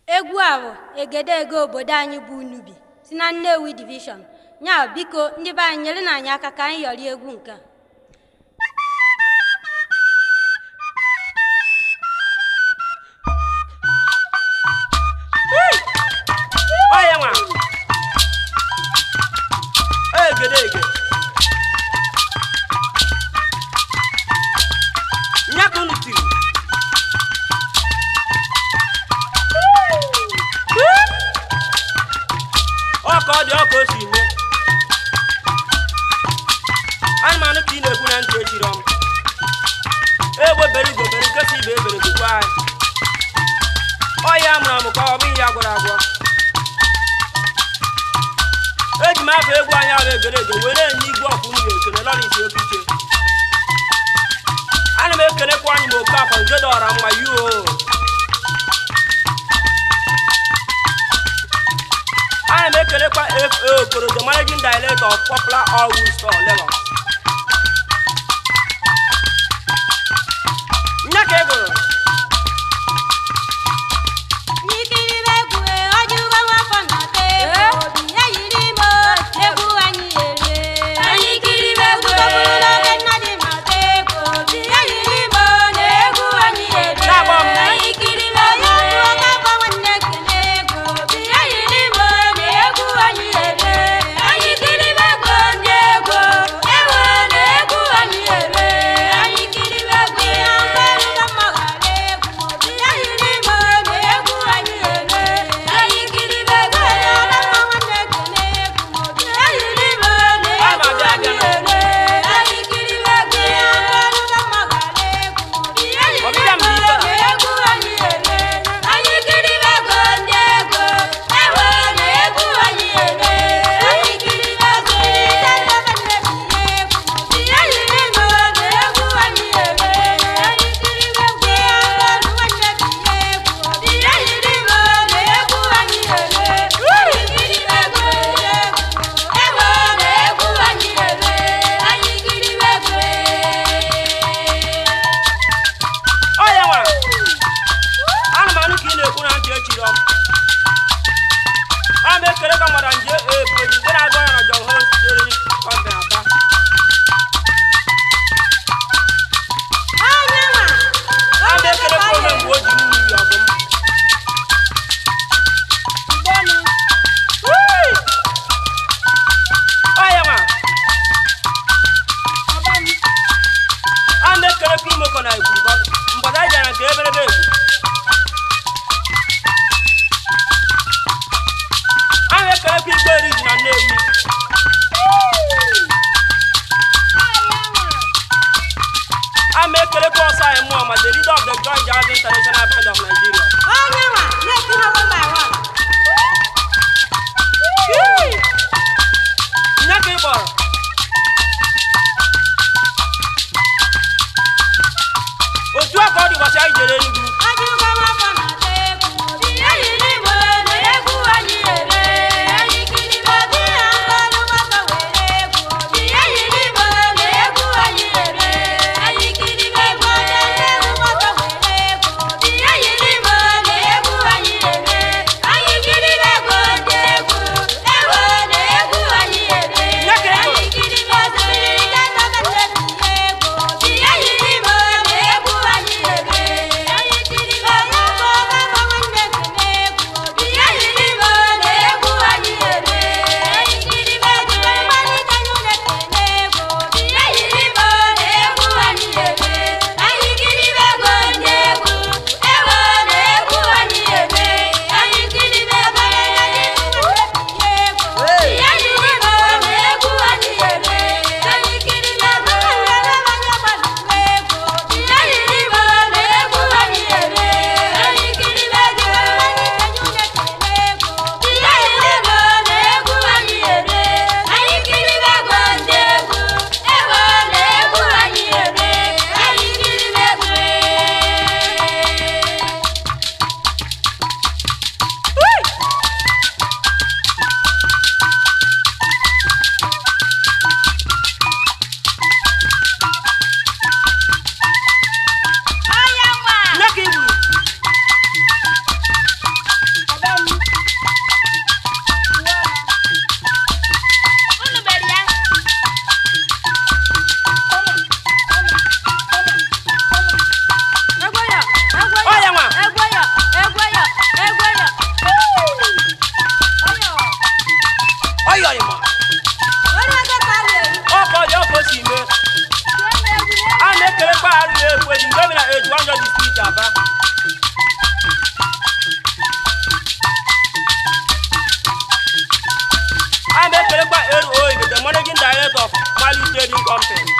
egwu a bụ egedege obodo anyị bụ unubi si na nnewi divishọn ya biko ndị be anyị nyere na anyị aka ka anyị yọrọ egwu nke a Ọya nwa egedege nya ka unu tiri ọ ka ọ dị ọ ka o si mee anụmanụ ka ị na-ekwu na ntị echiri ọm egbe bere igwe bere nkesa ibe ebere gokwa anyị ọya amụrụ amụ ka ọ bụghị ya gwọrọ agwọ eji m afọ egwu anyị ahụ egere ege were enye igwe ọkwụ unu ga-ekele lọrịs okiche ana m ekelekwa anyị ma oke afọ nke dọra mma yuo ana m ekelekwa fa okoro the managing director of popular all wood store lagos nya ka egoro n'ikiribe egwu ọjụgo nwafọ na-ata egwu obi ya yiri ime egwu anyị erie anyị kiribe egwu ọbụrụla oge nna dị na-ata egwu obi ya yiri ime na egwu anyị erie Na-agba m. anyị kiribe egwu ọga gba nwanne kele egwu obi ya yiri ime na egwu anyị erie anyị kiribe egwu ndị egwu ewe na egwu anyị erie anyị kiribe egwu ihe ọgarụga mma ghara egwu obi ya yiri ime na egwu anyị erie anyị kiribe egwu ọga gba nwanne kele egwu obi ya yiri ime na egwu anyị erie anyị kiribe egwu ihe ọgarụga mma ghara egwu obi ya yiri Ọbịbịa m dị ime ife a. na egwu anyị erie anyị kiribe egwu ndị egwu ewe na egwu anyị erie anyị kiribe egwu ihe ndebe nne bụ ihe egwu obi ya yiri ime na egwu anyị erie anyị kiribe egwu ihe ọrụ nwanne bụ ihe egwu obi ya yiri ime na egwu anyị erie anyị kiribe egwu ndị egwu ewe na egwu anyị erie anyị kiribe egwu ọya nwa anụmanụ ka ị na-ekwu na ntị echiri ọm a na-ekele ka mmadụ nje ebu eji nke na-agụ ya na John Holmes Dairy Company Aba a na-ekele ka ome mgbe o ji mmiri ọdụm ọya nwa a na-ekele ka imoko na egwuru mgbada anyị bịara nke eberebe egwu a na-ekele ka igbe eri ji na nnewi a na-ekele ka ọsọ anyị mmụọ ma the leader of the Joy Jazz International Band of Nigeria nya ka ị kpọrọ otu a ka ọ dị ụbọchị anyị jere Enugu trading company